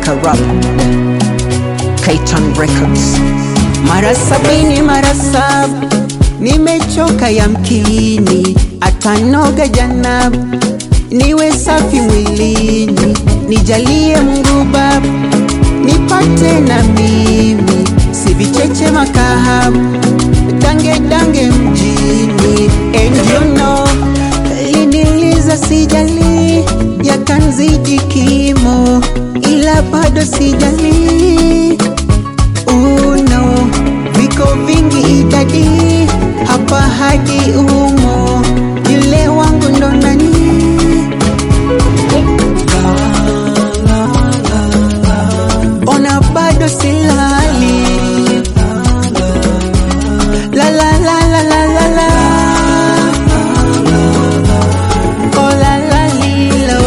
Baraka Rap Kaitan Records mara sabini mara saba nimechoka yamkini atanoga janab niwe safi mwilini nijalie Mungu Baba nipate na mimi si vicheche makahabu dange dange mjini and you know liniliza sijali yakanzidi kimo ila bado sijali uno viko vingi idadi hapa hadi umo yule wangu ndo nani ona bado silali la la la la la la la oh la la lilo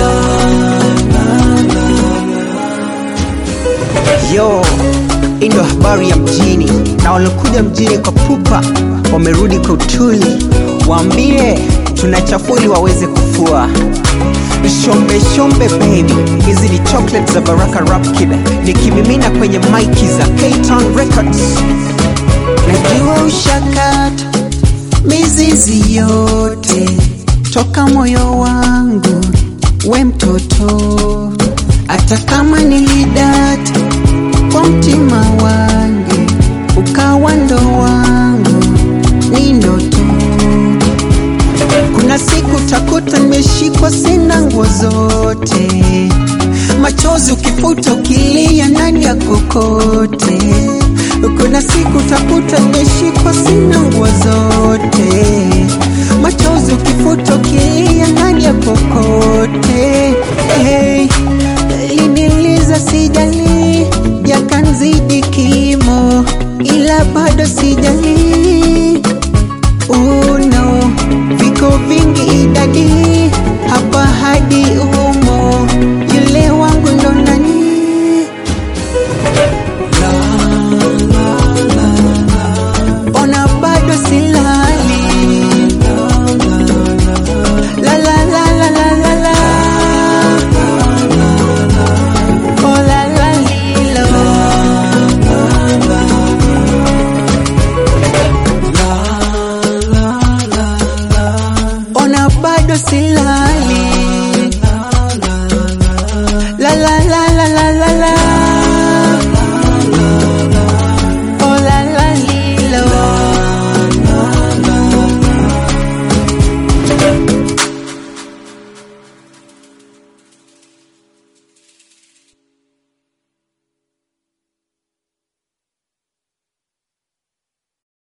Yo, hii ndo habari ya mjini, na waliokuja mjini kwa pupa wamerudi kwa utuli. Waambie tunachafua ili waweze kufua. Shombe shombe baby, hizi ni chocolate za Baraka Rap Kid, nikimimina kwenye maiki za K-Town Records. najua ushakata mizizi yote toka moyo wangu we mtoto hata kama nilidata kwa mtima wangu ukawa ndo wangu ni ndoto kuna siku takuta nimeshikwa sina nguo zote machozi ukifuta ukilia ndani ya kokote kuna siku takuta nimeshikwa sina nguo zote machozi ukifuta ukilia ndani ya kokote hey, liniliza sijali yakanzidi kimo ila bado sijali